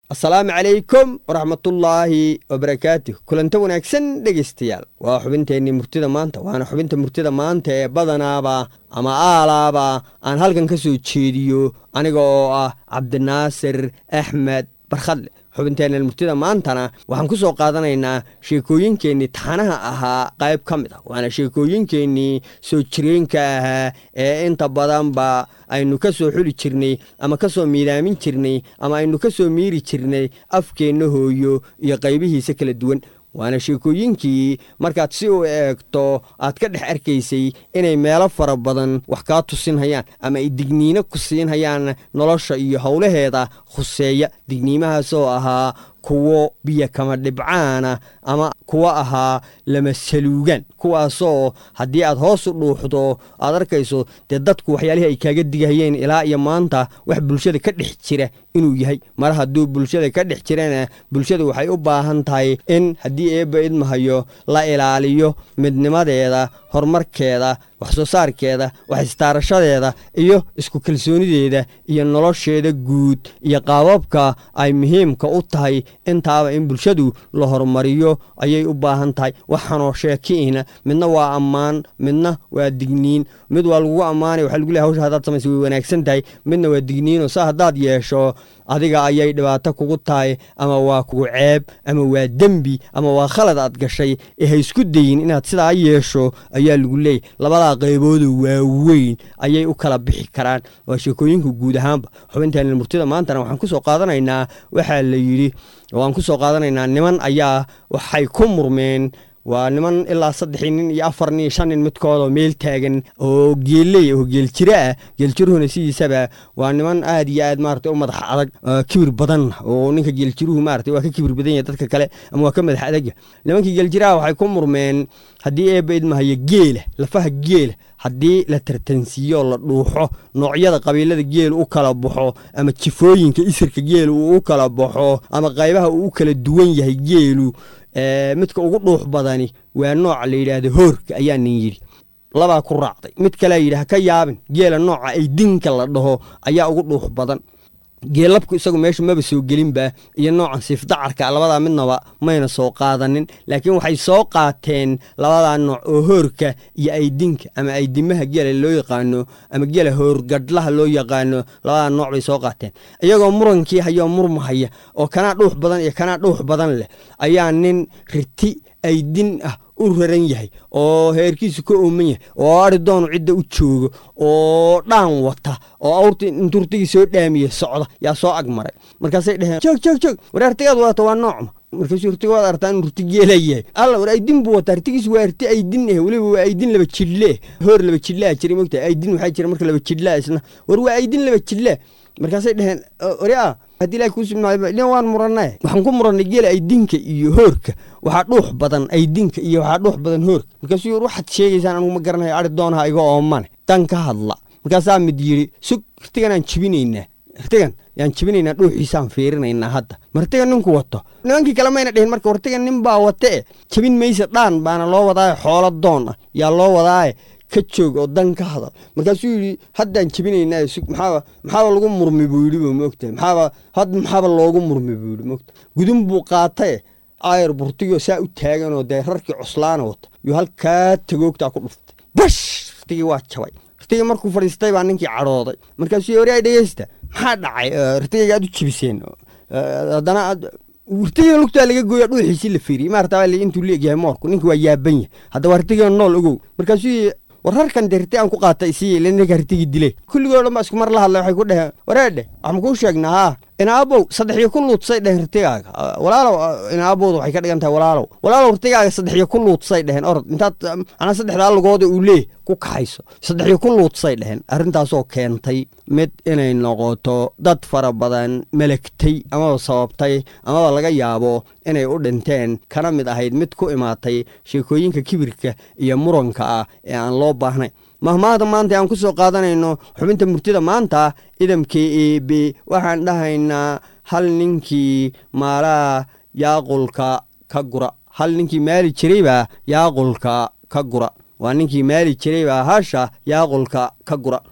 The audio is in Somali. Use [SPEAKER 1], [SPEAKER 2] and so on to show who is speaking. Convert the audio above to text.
[SPEAKER 1] asalaamu calaykum waraxmatullaahi wabarakaatuh kulanta wanaagsan dhegaystayaal waa xubinteennii murtida maanta waana xubinta murtida maanta ee badanaaba ama aalaaba aan halkan ka soo jeediyo aniga oo ah cabdinaasir axmed barkhadle xubinteennan murtida maantana waxaan ku soo qaadanaynaa sheekooyinkeennii taxanaha ahaa qayb ka mid ah waana sheekooyinkeennii soo jireenka ahaa ee inta badanba aynu ka soo xuli jirnay ama ka soo miidaamin jirnay ama aynu ka soo miiri jirnay afkeenna hooyo iyo qaybihiisa kala duwan waana sheekooyinkii markaad si u eegto aad ka dhex arkaysay inay meelo fara badan wax kaa tusinhayaan ama ay digniino ku siinhayaan nolosha iyo howlaheeda khuseeya digniimahaasoo ahaa kuwo biyo kama dhibcaana ama kuwo ahaa lama saluugaan kuwaasoo haddii aad hoos u dhuuxdo aad arkayso dee dadku waxyaalihii ay kaaga digahayeen ilaa iyo maanta wax bulshada ka dhex jira inuu yahay mar hadduu bulshada ka dhex jirana bulshada waxay u baahan tahay in haddii eebba idmahayo la ilaaliyo midnimadeeda horumarkeeda wax soo saarkeeda wax istaarashadeeda iyo isku kalsoonideeda iyo nolosheeda guud iyo qaababka ay muhiimka u tahay intaaba in bulshadu la horumariyo ayay u baahan tahay waxaanoo sheekiina midna waa ammaan midna waa digniin mid waa lagugu ammaanay waxa lagu lehay hawsha haddaad samaysa way wanaagsan tahay midna waa digniinoo saa haddaad yeesho adiga ayay dhibaato kugu tahay ama waa kugu ceeb ama waa dembi ama waa khalad aad gashay ee ha isku dayin inaad sidaa yeesho ayaa lagu leeyay labadaa qaybooda waaweyn ayay u kala bixi karaan waa sheekooyinka guud ahaanba xubinteena murtida maantana waxaan ku soo qaadanaynaa waxaa la yidhi waan ku soo qaadanaynaa niman ayaa waxay ku murmeen waa niman ilaa saddexii nin iyo afar nin iyo shan nin midkoodoo meel taagan oo geelley oo geeljiro ah geeljiruhuna sidiisaba waa niman aad iyo aad maarata u madax adag kibir badan oo ninka geeljiruhu maarata waa ka kibir badan yahay dadka kale ama waa ka madax adagya nimankii geeljiraha waxay ku murmeen haddii eebba idmahayo geela lafaha geela haddii la tartansiiyo la dhuuxo noocyada qabiilada geel u kala baxo ama jifooyinka isirka geel uu u kala baxo ama qaybaha uu u kala duwan yahay geelu midka ugu dhuux badani waa nooca la yidhaahdo hoorka ayaa nin yidhi labaa ku raacday mid kalea yidhi ha ka yaabin geela nooca ay dinka la dhaho ayaa ugu dhuux badan geelabku isagu meesha maba soo gelinba iyo noocan siifdacarka labadaa midnaba mayna soo qaadanin laakiin waxay soo qaateen labadaa nooc oo hoorka iyo aydinka ama aydimaha geela loo yaqaano ama geela hoorgadhlaha loo yaqaano labadaa nooc bay soo qaateen iyagoo murankii hayoo murmahaya oo kanaa dhuux badan iyo kanaa dhuux badan leh ayaa nin riti aydin ah u raran yahay oo heerkiisu ka ooman yahay oo ari doonu cidda u joogo oo dhaan wata oo awrti inturtigii soo dhaamiye socda yaa soo ag maray markaasay dheheen joog joog joog war artigaad wadato waa noocma markaasuu rtiga waad artaa inuu rti geela yahay alla war aydin buu wataa rtigiisu waa rti aydin eh weliba waa aydin laba jidlee hoor laba jidlaa jira mogta aydin waxaa jira marka laba jidlaa isna war waa aydin laba jidlaa markaasay dheheen orea haddii ilahi kuu sugnaadin waan murannay waxaan ku murannay geela aydinka iyo hoorka waxaa dhuux badan aydinka iyo waxaa dhuux badan hoorka markaasuu yir waxaad sheegaysaan anugu ma garanayo ari doonaha iga oomane dan ka hadla markaasaa mid yidhi sug rtigan aan jibinaynaa rtigan yaan jibinaynaa dhuuxiisaan fiirinaynaa hadda martigan ninku wato nimankii kale mayna dhihin marka wartigan nin baa wate e jabin maysa dhaan baana loo wadaaye xoolo doon ah yaa loo wadaaye ka joog oo dan ka hadal markaasuu yidhi haddaan jebinaynaa maxaaba maxaaba lagu murmi buu yidhi bu moogtahay maxaaba had maxaaba loogu murmi buu yidhi moogta gudun buu qaatae ayar burtigoo saa u taaganoo dee rarkii coslaana wata yuu halkaa tagoogtaa ku dhuftay bash rtigii waa jabay rtigii markuu fadhiistay baa ninkii cadhooday markaasuu yidhi waraa dhegeysta maxaa dhacay rtigayga aad u jebiseen haddana rtigiina lugtaa laga gooya dhuuxiisii la fiiriyey maarata intuu leegyahay moorku ninki waa yaaban yahay haddaba rtigiina nool ogow markaasuu war rarkan de riti aan ku qaatay isii ila ninka rtigii dilay kulligoo dhan baa isku mar la hadlay waxay ku dheheen wareedhe wax ma kuu sheegnaa haa inaabow saddexiyo ku luudsay dheheen rtigaaga walaalow inaabowda waxay ka dhigan tahay walaalow walaalow rtigaaga saddexiyo ku luudsay dheheen orod intaad anaa saddexdaa lugooda uu leeh ku kaxayso saddexiyo ku luudsay dheheen arrintaasoo keentay mid inay noqoto dad fara badan melagtay amaba sababtay amaba laga yaabo inay u dhinteen kana mid ahayd mid ku imaatay sheekooyinka kibirka iyo muranka ah ee aan loo baahnay mahmaahda maanta aan ku soo qaadanayno xubinta murtida maanta idamka eb waxaan dhahaynaa hal ninkii maalaha yaaqulka ka gura hal ninkii maali jiraybaa yaaqulka ka gura waa ninkii maali jiraybaa hasha yaaqulka ka gura